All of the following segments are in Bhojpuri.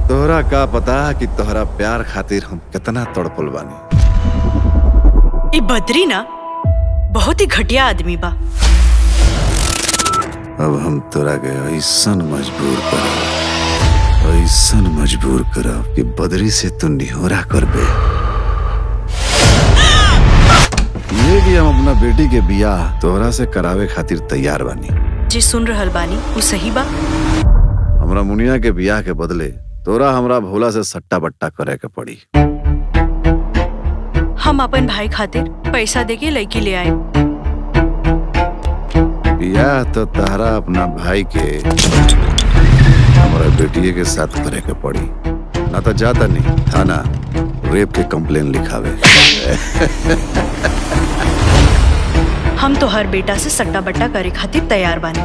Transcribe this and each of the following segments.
तोहरा का पता कि तोहरा प्यार खातिर हम कितना तड़पल बानी ई बद्री ना बहुत ही घटिया आदमी बा अब हम तोरा के ऐसन मजबूर करब ऐसन मजबूर करब कि बदरी से तू निहोरा करबे ये कि हम अपना बेटी के बियाह तोहरा से करावे खातिर तैयार बानी जी सुन रहल बानी वो सही बा हमरा मुनिया के बियाह के बदले तोरा हमरा भोला से सट्टा बट्टा करे के पड़ी हम अपन भाई खातिर पैसा देके लड़की ले आए बियाह तो तहरा अपना भाई के हमारा बेटिए के साथ करे के पड़ी ना तो जाता नहीं थाना रेप के कंप्लेन लिखावे हम तो हर बेटा से सट्टा बट्टा करे खातिर तैयार बानी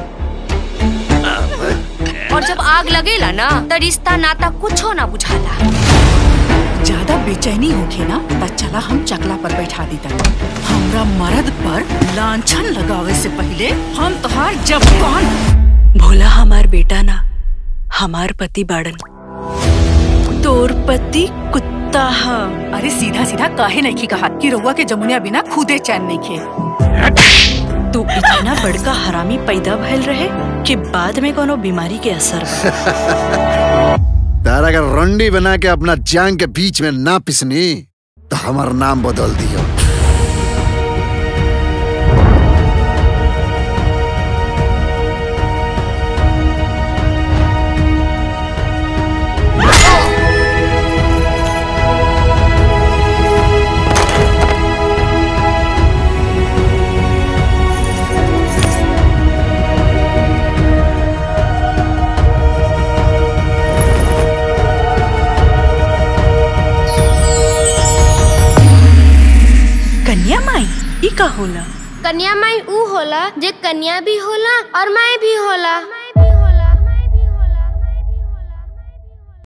और जब आग लगेला ना त रिश्ता नाता कुछो ना बुझाला ज्यादा बेचैनी होखे ना त चला हम चकला पर बैठा दी हमरा मर्द पर लांछन लगावे से पहले हम तोहार जब कौन भोला हमार बेटा ना हमार पति बाड़न तोर पति कुत्ता हा अरे सीधा सीधा काहे नहीं कहा कि रउआ के जमुनिया बिना खुदे चैन नहीं खे तू इतना बड़का हरामी पैदा भइल रहे कि बाद में कोनो बीमारी के असर बा। तारा का रंडी बना के अपना जांग के बीच में ना पिसनी तो हमार नाम बदल दियो कन्या माई ई का होला कन्या माई ऊ होला जे कन्या भी होला और माई भी होला